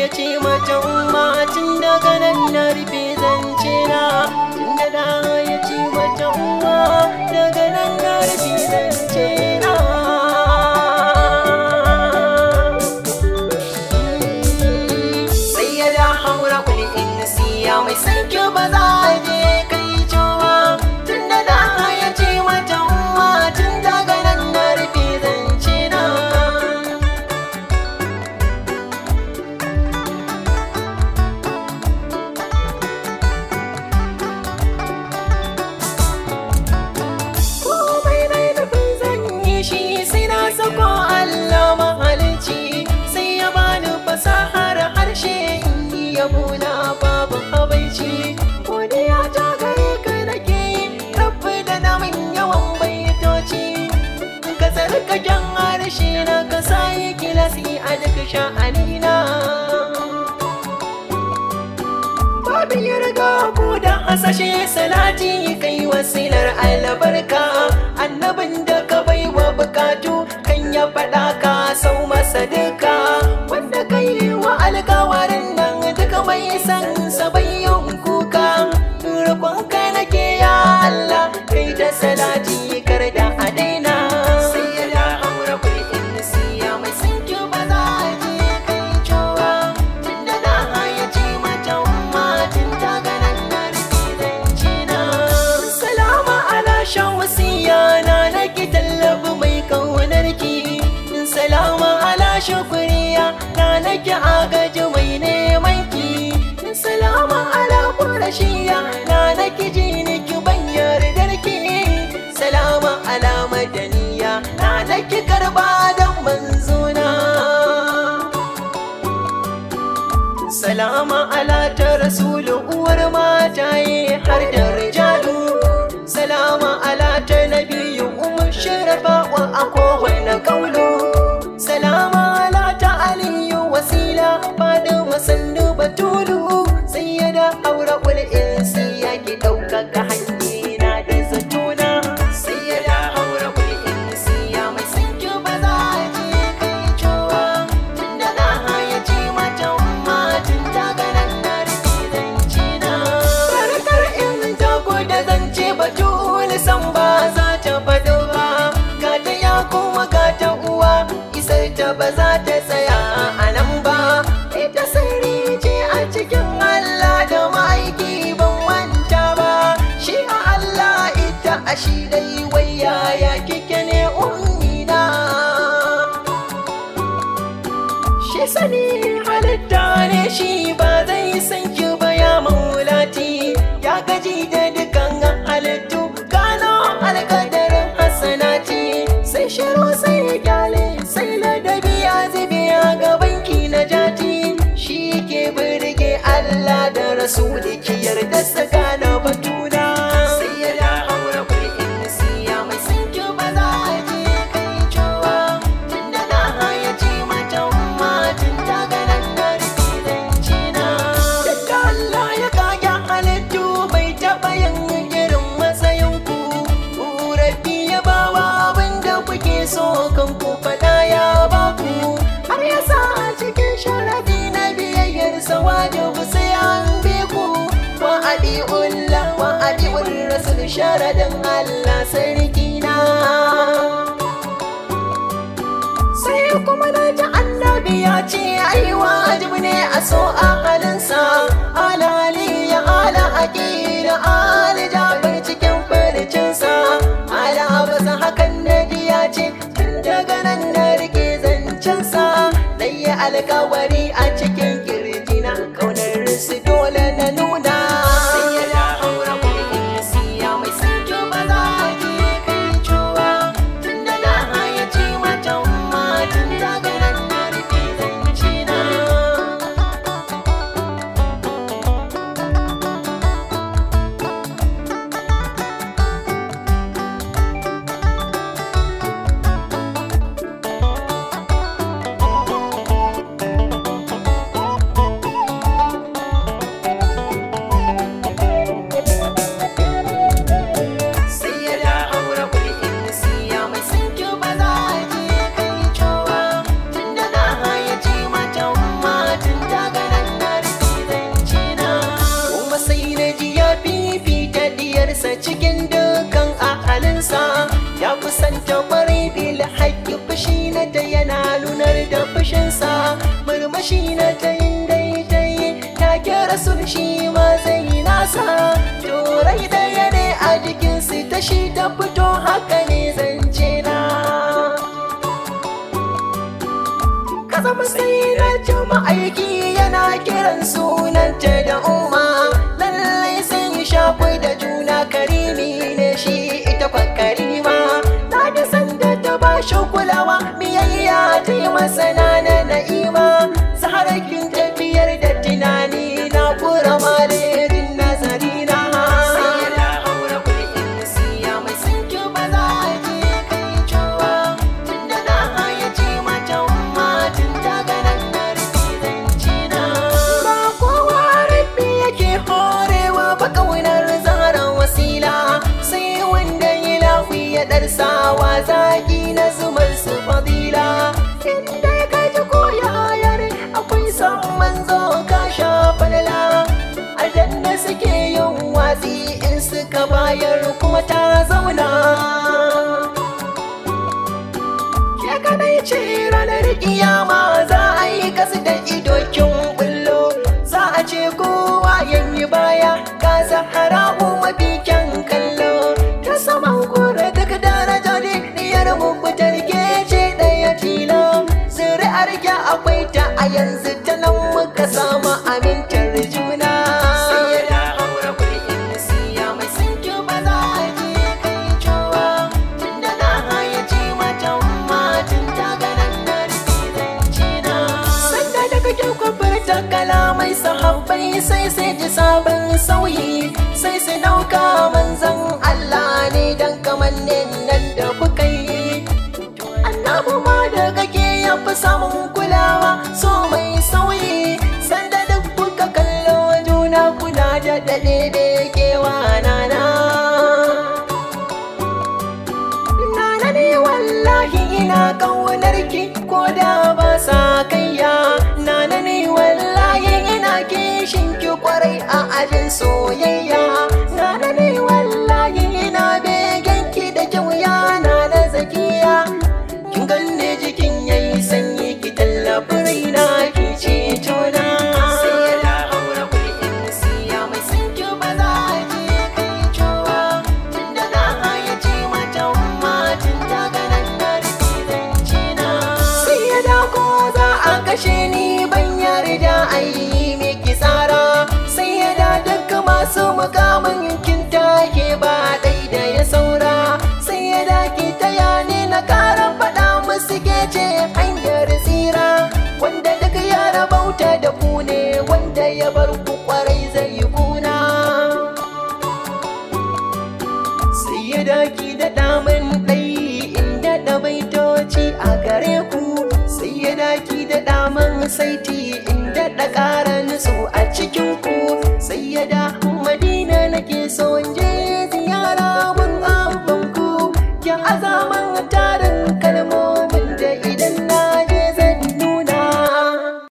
ya ce mata umma tun daga nan na rufe zance na tun da da ya ce mata umma daga nan na rufe zance na sai ya da haura kuli in siya mai sanke ba za a je kai cewa tun da da ya ce mata umma tun daga nan na rufe zance na komai na nufin zan yi shi sai na sako Allah mahalicci sai ya bani fasahar harshe in yi yabo na babu habaici godiya ta gare ka nake yi rabbi da namin yawan baitoci ka tsarkaken harshe na ka sa yi kilasi a duk sha'anina Babu ya riga ku da hasashe salati kai wasilar albarka annabin da ka bai wa bukatu kan ya faɗa ka sau masa duka wanda ka yi wa alkawarin nan duka mai san sabayin kuka roƙonka nake ya Allah kai da salati kar da a daina sai ya da haura kulin siya mai sanki ba za a je kai cewa tun da na ya ce mata umma tun daga nan na rufe zance na salama ala shawasiya na nake tallafi mai kaunarki salama ala shukuriya na nake agaji mai neman ki salama ala kurashiya na nake ji niki ban yardarki salama ala madaniya na nake karba dan manzona Salama ala ta rasulu uwar mataye har da rijalu Salama ala ta nabiyu umar sharafa wa a kowane kaulu Salama ala ta aliyu wasila fadin masannu batulu sai ya da aure kul'in sai ya ki ɗaukaka hanyina da zatuna sai ya da aure kul'in sai ya mai sanki ba za a je kai cewa tun da na haya ce mata umma tun daga nan na rufe zance na farkar in jago da zance batul san ba za ta faɗo ba ga ta ya kuma ga ta uwa isar ta ba za ta tsaya a nan ba ita sirri ce a cikin Allah da ma'aiki ban manta ba shi a Allah ita a shi dai wai yaya kike ne ummina shi sani halitta ne shi ba zai san ki ba ya maulati ya gaji da dukan halittu gano alkadarin hasanati sai shiru sai gyale sai ladabi ya zube a gaban ki na jati shi ke birge Allah da rasuli ki yarda saka na batuna sai ya da haura kulin siya mai sanki ba za a je kai cewa tun da na haya ce mata umma tun daga nan na rufe zance na da Allah ya kage halittu bai taɓa yin irin matsayin ku Rabbi ya bawa abin da kuke so kan ku faɗa ya baku har ya sa a cikin sharafi na biyayyar sa wajibu sai an bi ku wa adi'ullah wa adi'ur rasul sharadin Allah sarki na sai kuma na ji annabi ya ce ai wajibi ne a so a halinsa alali ya ala aqida ali jabar cikin farcinsa ala basa hakan nabi ya ce tun daga nan na rike zancensa dai ya alkawari a cikin kirjina kaunar su dole na nuna sai ya da haura kulin siya mai sanjo ba za a je kai cewa tun da na haya ce mata umma tun daga nan na rufe zance na shi na ta yin daidai ta kira sun shi ma zai nasa turai daya ne a jikinsu ta shi ta fito haka ne zance na ka zama sai na aiki yana kiran sunanta da umma lallai sun shakwai da juna karimi ne shi ita kwa karima na da sanda ta ba shi kulawa biyayya ta yi masana na na'ima saharakin tafiyar da tunani na kura malejin nazari na sai da haura kulkin siya mai sinki ba za a je kai cewa tun da na hayace mata umma tun daga nan na rufe zance na ba kowa rabbi yake horewa ba kaunar zara wasila sai wanda ya lafi ya darsawa zaki na zumar su fadila inda ka ji koyayar akwai son manzo ka sha falala aljanna suke yin watsi in suka bayar kuma ta zauna ke kadai ce ranar kiyama za a yi kasu da idokin bullo za a ce kowa yanyi baya ka zahara mafi kyan kallo ta saman kura duk daraja ne diyar mukutar ke ce daya tilo zuri'ar ya akwai ta a yanzu ta nan muka samu amintar juna sai da haura kulkin siya mai sinki ba za a je kai cewa tunda na hayace mata umma tun daga nan na rufe zance na sanda da kake kwabar ta kalamai sahabbai sai sai ji sabon sauyi sai su dauka manzan Allah ne dan kamannin nan da kuka yi annabu ma da kake ya fi samun kulawa so mai sauyi sanda duk kuka kallo juna kuna da daɗe da kewa nana nana ne wallahi ina ƙaunar ki ko da ba sa kayya nana ne wallahi ina kishin ki kwarai a ajin soyayya nana ne wallahi ina begen ki da kyau ya nana zakiya kin ganne jikin yayi sanyi ki tallafi raina ki ce tona sai da haura kulkin siya mai sanki ba za a je kai cewa tunda na hayace mata umma tun daga nan na rufe zance na sai ya da ko za a kashe ni ban yarda a yi miki tsara sai ya da duk masu mukamin kin take ba dai da ya saura sai ya da ki taya ni na kara faɗa musu ke ce hanyar tsira wanda duk ya rabauta da ku ne wanda ya bar ku kwarai zai yi kuna sai ya daki da damun ɗai inda da baitoci a gare ku sai ya daki da damun saiti inda da ƙara nutsu a cikin ku sai ya da madina nake so in ji